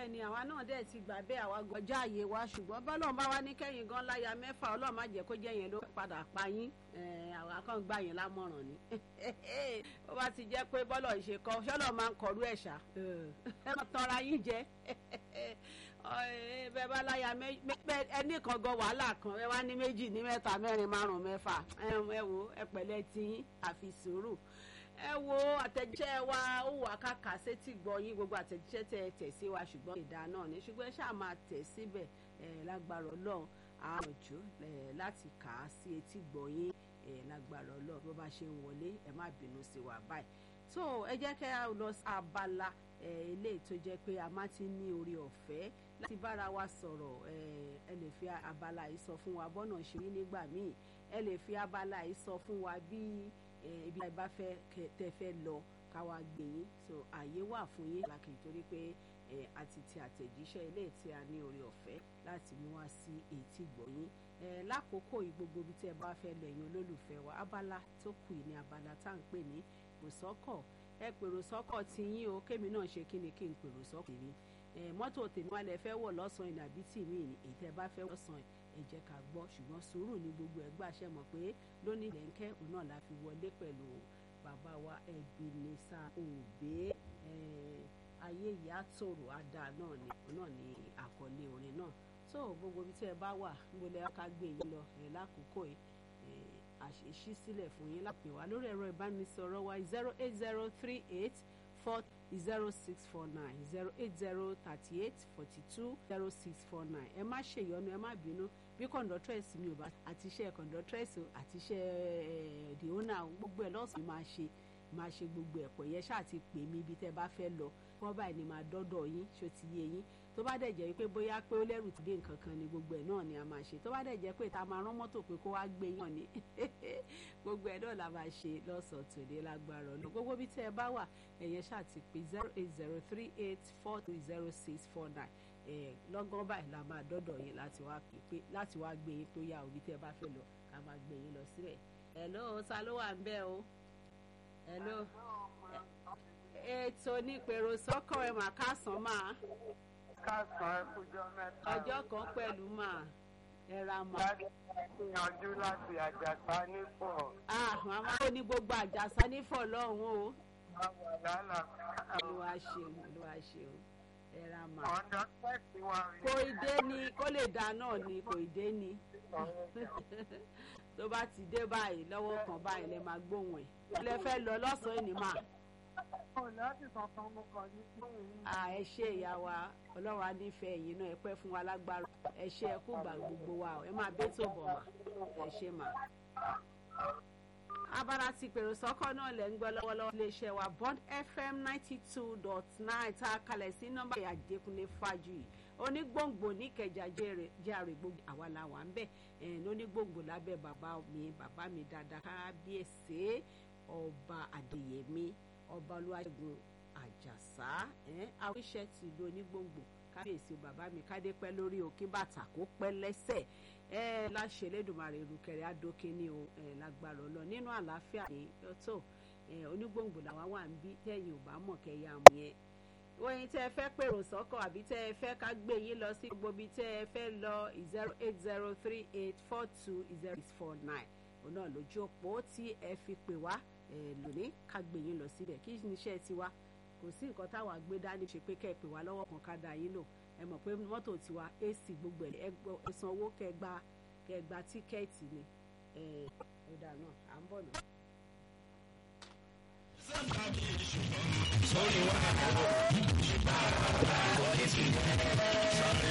bẹ́ẹ̀ ni àwa náà dẹ̀ ti gbà bẹ́ẹ̀ àwa gọjá àyè wa ṣùgbọ́n bọ́lọ̀ bá wa ní kẹ́yìn gan láya mẹ́fà ọlọ́run má jẹ́ kó jẹ́ yẹn ló padà pa yín àwa kan gbà yín lámọ̀ràn ni ó bá ti jẹ́ pé bọ́lọ̀ ìṣe kọ́ ṣọ́lọ̀ máa ń kọrú ẹ̀ṣà ẹ má tanra yín jẹ bẹ́ẹ̀ bá láya ẹnì kan gan wàhálà kan ẹ wá ní méjì ní mẹ́ta mẹ́rin márùn-ún mẹ́fà ẹ wo ẹ pẹ̀lẹ́ tí àfi sùúrù ẹ wo àtẹ̀jíṣẹ́ wa ó wà káka sétí gbọ́ yín gbogbo àtẹ̀jíṣẹ́ tẹ ẹ tẹ̀ sí wa ṣùgbọ́n ìdá náà ni ṣùgbọ́n ẹ ṣáà máa tẹ̀ síbẹ̀ ẹ lágbára ọlọ́run àrànjú láti kà á sí etí gbọ́ yín ẹ lágbára ọlọ́run bó bá ṣe ń wọlé ẹ má bínú sí wa báyìí tó ẹ jẹ́ kẹ́ ẹ lọ abala eléyìí tó jẹ́ pé a máa ti ní orí ọ̀fẹ́ láti bára wa sọ̀rọ̀ ẹ lè fi abala yìí sọ fún wa bọ́nà ṣe rí nígbà míì ẹ lè fi abala yìí sọ fún wa bí ibi àìbá fẹ́ tẹ́ fẹ́ lọ káwa gbé yín so àyè wà fún yín lákì torí pé àti ti àtẹ̀jíṣẹ́ ilé tí a ní orí ọ̀fẹ́ láti mú wá sí etí gbọ̀yìn lákòókò yìí gbogbo ibi tí ẹ bá fẹ́ lọ ẹ̀yin olólùfẹ́ wa abala tó kù ní abala tá à ń pè ní pèròsọ́kọ̀ ẹ pèròsọ́kọ̀ ti yín o kémi náà ṣe kí ni kí n pèròsọ́kọ̀ mi mọ́tò tèmi wà lẹ fẹ́ wọ̀ lọ́sàn-án ìnà àbí tì mí èyí tẹ́ bá fẹ́ lọ́sàn-án ẹ jẹ́ ká gbọ́ ṣùgbọ́n sùúrù ní gbogbo ẹ̀ gbà ṣe mọ̀ pé lónìí lẹ́ńkẹ́ òun náà la fi wọlé pẹ̀lú bàbá wa Ebenezer Obey ayé ìyá tòrò àdá náà ni òun náà ni àkọlé orin náà tó gbogbo ibi tí ẹ bá wà níbo lẹ ká gbé yín lọ ẹ lákòókò yìí àṣeṣí sílẹ̀ fún yín lápè wá lórí ẹ̀rọ ìbánisọ̀rọ̀ wa zero eight zero three eight four zero six four nine zero eight zero thirty eight forty two zero six four nine ẹ má ṣèyọnu ẹ má bínú bí kọ̀ǹdọ́tírẹ́sì mi ò bá àti iṣẹ́ kọ̀ǹdọ́tírẹ́sì àti iṣẹ́ the owner gbogbo ẹ̀ lọ́sàn-án máa ṣe máa ṣe gbogbo ẹ̀pọ̀ yẹn ṣáà ti pè mí ibi tẹ́ bá fẹ́ lọ kọ́ báyìí ni máa dọ́dọ̀ yín ṣó ti yé yín tó bá dẹ̀ jẹ́ pé bóyá pé ó lẹ́rù ti dé nǹkan kan ni gbogbo ẹ̀ náà ni a máa ṣe tó bá dẹ̀ jẹ́ pé ta máa rán mọ́tò pé kó wá gbé yàn ni gbogbo ẹ̀ náà la máa ṣe lọ́sàn-án tòde lágbára ọ̀nà gbogbo bí tẹ́ ẹ bá wà ẹ̀yẹn ṣáà ti pè zero eight zero three eight four three zero six four nine lọ́gán báyìí la máa dọ́dọ̀ yín láti wá pè láti wá gbé yín tó yá òbí tẹ́ ẹ bá fẹ́ lọ ká máa gbé yín lọ síbẹ̀ hello ta ló wà ń bẹ̀ o hello ètò onípèrò sọ́kọ̀ ẹ̀ mà kásán máa. kásán ẹ kújọ mẹ́ta. ọjọ́ kan pẹ̀lú máa ẹ ra mà. gbìyànjú láti àjàsá nífọ̀. ah màmá ò ní gbogbo àjàsá nífọ̀ lọ́hùn o. àwọn àlàálà. olúwa ṣeun olúwa ṣeun ẹ ra mà. ọ̀dọ́ tẹ̀sí wa rí. kò ì dé ni kó lè dá náà ni kò ì dé ni. tó bá ti dé báyìí lọ́wọ́ kan báyìí lè máa gbóhùn ẹ̀. ilé fẹ́ lọ lọ́sàn-án ní mà ẹ ṣe ìyá wa ọlọ́run á nífẹ̀ẹ́ yìí náà ẹ pẹ́ fún wa lágbára ẹ ṣe ẹ kú gbà gbogbo wa ẹ máa bẹ́ tó bọ̀ mà ẹ ṣe mà. abala ti pèrò sọ́kọ́ náà lẹ́ ń gbọ́ lọ́wọ́lọ́wọ́ iléeṣẹ́ wa Bond FM ninety two dot nine tá a kalẹ̀ sí nọ́mbà Adékúnlé Fájuyì onígbòǹgbò níkẹjà jẹ́rìí gbogbo àwa la wà ń bẹ̀ lónígbòǹgbò lábẹ́ bàbá mi bàbá mi dáadáa kábíyèsí ọba Adéyẹmí ọba olúwaṣẹ́gun àjàsá àwíṣẹ́ ti ìlú onígbòǹgbò kábíyèsí bàbá mi kádé pẹ́ lórí òkè bàtà kó pẹ́ lẹ́sẹ̀ ẹ láṣẹ Elédùmarè ìrùkẹ̀rẹ̀ adókè ní o lágbára ọlọ nínú àlàáfíà ní tó onígbòǹgbò làwọn wà ń bí tẹ̀yìn ò bá mọ̀ kẹyà mú yẹn oyin tẹ́ ẹ fẹ́ pèrò sọ́kọ̀ àbí tẹ́ ẹ fẹ́ ká gbé yín lọ sí gbogbo ibi tẹ́ ẹ fẹ́ lọ zero eight zero three eight four two zero six four nine òun náà lójú òpó tí ẹ fi pè wá lónìí ká gbé yín lọ síbẹ̀ kí ni iṣẹ́ tiwa kò sí nǹkan táwa gbé dání ṣe pé kẹ́ ẹ pè wá lọ́wọ́ kan ká da yín lò ẹ mọ̀ pé mọ́tò tiwa AC gbogbo ẹ̀ ẹ san owó kẹ́ gba kẹ́ gba tíkẹ́ẹ̀tì ni ọ̀dà náà à ń bọ̀ náà. sórí wàhálà ìjìbá àwọn ìfìdí sọ́kẹ́.